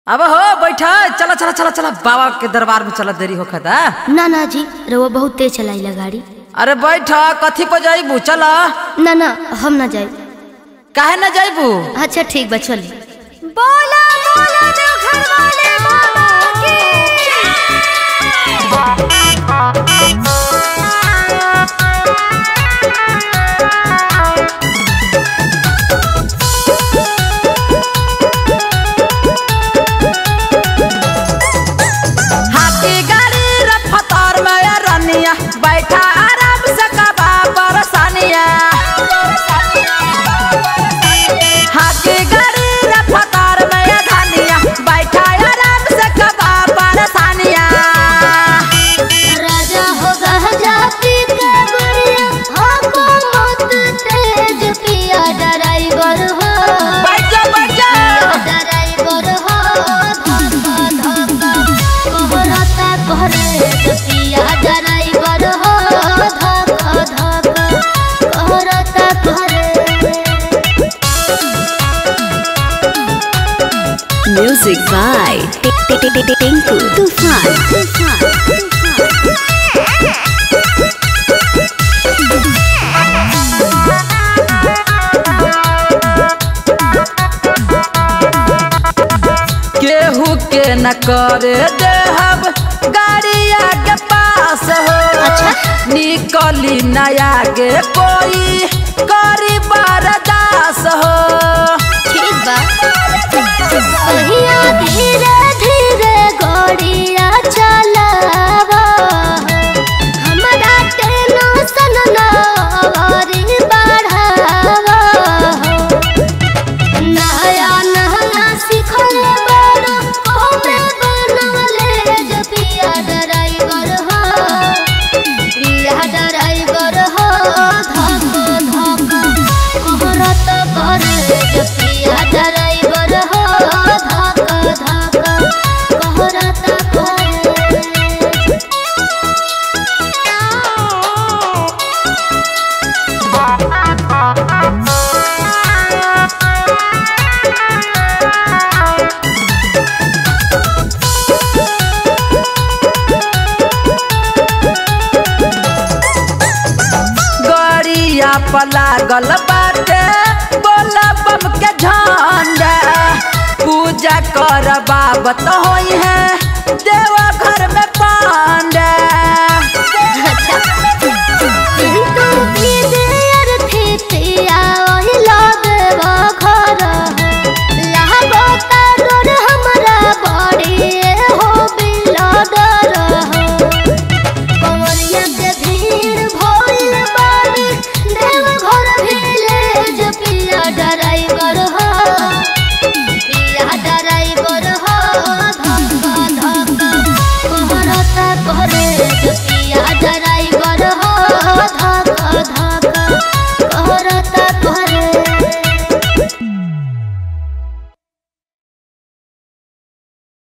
अब हो बैठा चला चला चला चला बाबा के दरबार में चला देरी होखत है ना ना जी रउआ बहुत तेज चलाइला गाड़ी अरे बैठ कथी पर जाइबू चला ना ना हम ना जाए काहे न जाइबू अच्छा ठीक बा चली बोला बोला देवघर वाले बाबा की हाथी गाड़ी रफ्तार में या रनिया बैठा आराम से कबा परेशानिया हाथी गाड़ी रफ्तार में या धनिया बैठा आराम से कबा परेशानिया राजा हो गहजा पी के गुड़िया हमको मत तेज पिया ड्राइवर हो बैठ जा बैठ जा ड्राइवर हो धक्का धक्का कोहरता कोहरे पिया ड्राइवर हो धक्का धक्का कोहरता कोहरे Music by Tinku Tufan. केहू के न करे देहब गाड़िया के पास हो अच्छा। निकली नया के कोई करी बरदास हो ठीक बा कहिया धीरे धीरे गोड़िया चलावा हमरा टेंशन ना औरी बढ़ावा नया नया सिखल बड़ा ओमे बनवले जो पिया ड्राइवर हो पिया ड्राइवर हो धक धक कोहरत करे जो पिया ड्राइवर हो धक धक कोहरत करे गड़िया पर लागल बाटे बोला बम के झंडा पूजा कर बाबत होई है देवा घर में पांडा